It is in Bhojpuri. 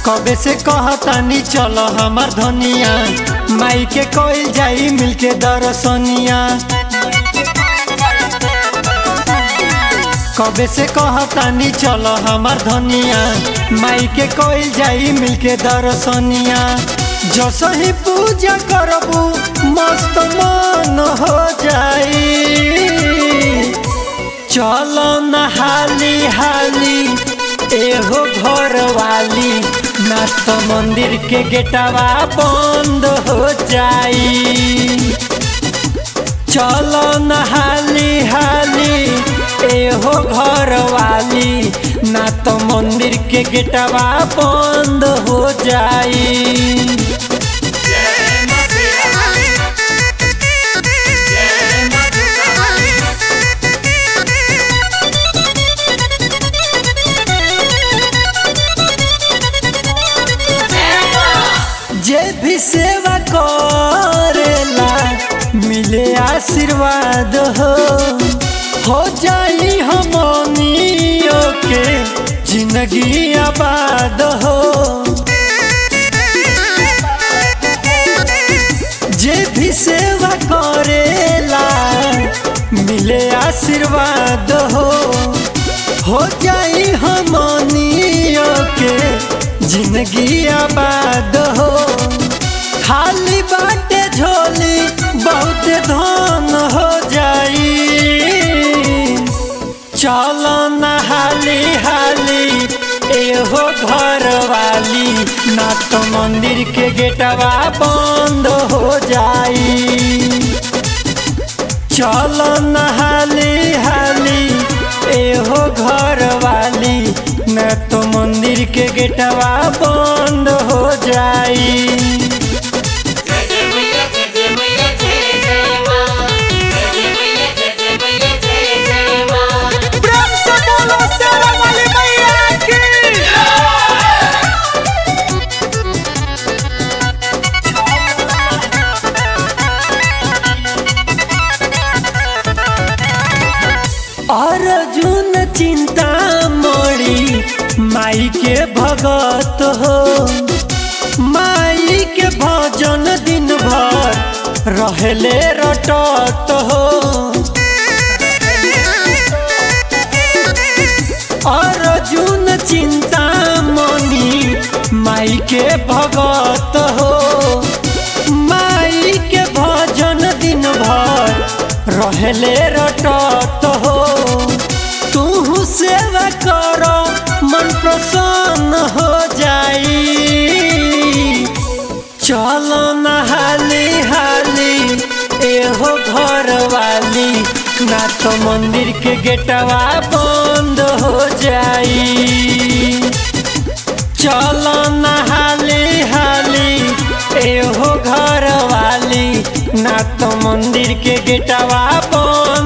कबे से कहतानी चल हमार धनिया माई के कोई जाई मिलके दरसनिया कबे से कहतानी चल हमार धनिया माई के कोई जाई मिलके दरसनिया जसो ही पूजा करबू मस्त मन हो जाई चलो न हाली हाली एहो घर वाली ना तो मंदिर के गेटवा बंद हो जाई चलो न हाली हाली एहो घर वाली ना तो मंदिर के गेटवा बंद हो जाई जे भी सेवा करेला मिले आशीर्वाद हो हो जाई हमनियो के जिंदगी आबाद हो जे भी सेवा करेला मिले आशीर्वाद हो हो जाई हमनियो के जिंदगी आबाद हो खाली बाटे झोली बहुत धन हो जाई चलो न हाली हाली एहो घर वाली ना तो मंदिर के गेटवा बंद हो जाई चलो न हाली हाली एहो घर वाली न तो मंदिर के गेटवा बंद हो जाई प्रेम से बोलो शेरा वाली मैया की अर्जुन चिंता मोड़ी माई के भगत हो माई के भजन दिन भर रहले रटत हो अर्जुन चिंता मनी माई के भगत हो माई के भजन दिन भर रहले रटत हो तू सेवा कर मन प्रसन्न हो जाई चलो न हाली हाली एहो घर वाली ना तो मंदिर के गेटवा बंद हो जाई चलो न हाली हाली एहो घर वाली ना तो मंदिर के गेटवा बंद